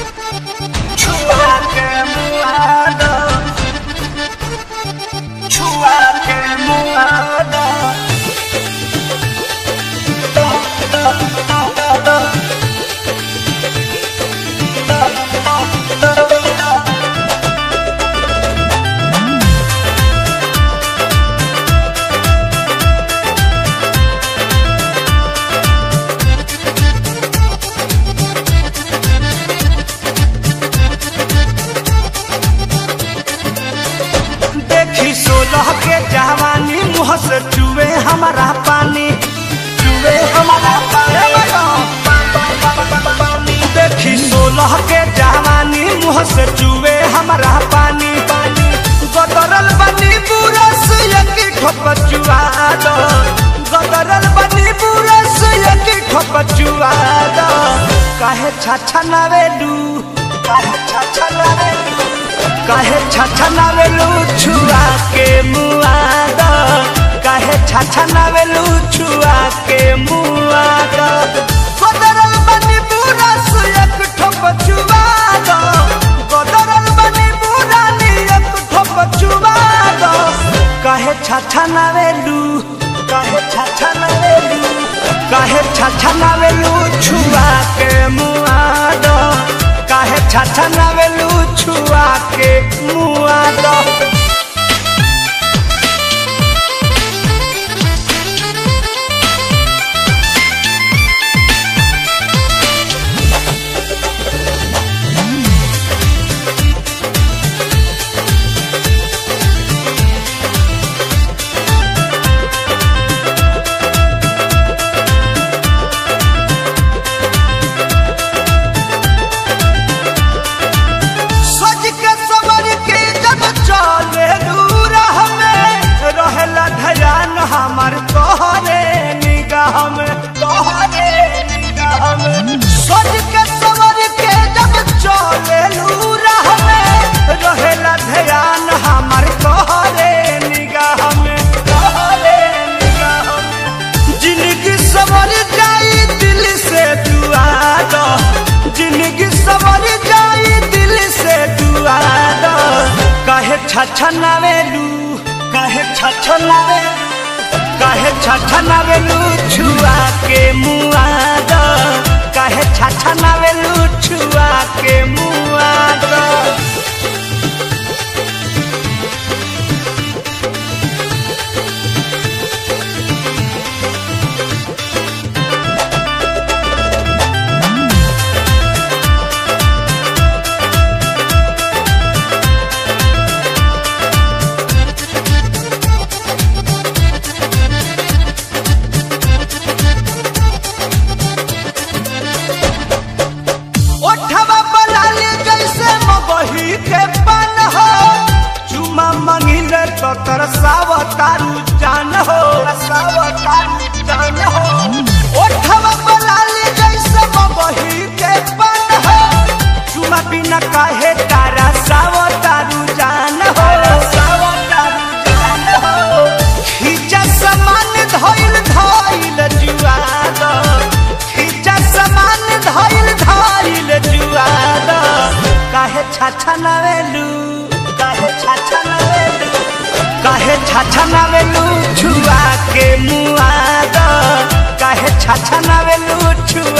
छुआ के मुआदा छुआ के मुआदा देखी सोलह के जवानी मुँह से चुए हमारा पानी चुए हमारा पानी देखी सोलह के जवानी मुँह से चुए हमारा पानी पानी गदरल बनी बुरस एक ठोप चुआ दो गदरल बनी बुरस एक ठोप चुआ दो काहे छाछा नावेलू काहे छाछा नावेलू काहे छाछा नावेलू छुआ के मुआद काहे छाछा नावेलू छुआ के मुआद गदरल बनी बुरस एक ठोप चुआ दो गदरल बनी बुरानी एक ठोप चुआ दो काहे छाछा नावेलू काहे छाछा नावेलू काहे छाछा नावेलू छुआ के मुआद काहे छाछा नावेलू छुआ के मुआद सज के सवर के जब चले दूर हमें रहेला ध्यान हमार तोहरे निगाह में तोहरे निगाह में सज के सवर के जब चले दूर हमें रहेला ध्यान हमार तोहरे निगाह में तोहरे निगाह में जिंदगी सवर जाई दिल से दुआ दो जिंदगी सवर जाई दिल से दुआ दो काहे छछा नावेलू काहे छछा नावेलू काहे छछा नावेलू छुआ के मुआ दो काहे छछा नावेलू छुआ के मुआ दो ओठवा बलाले जैसे मगही के पन हो चुमा मंगिले तो तरसावतारू जान हो तरसावतारू जान हो ओठवा बलाले जैसे मगही के पन हो चुमा बिना काहे तारा सावतारू जान हो सावतारू जान हो खींचा समान धइल धइल जुआ दो खींचा समान धइल धइल जुआ दो काहे छाछा नावेलू काहे छाछा नावेलू काहे छाछा नावेलू छुआ के मुआ दो काहे छाछा नावेलू छुआ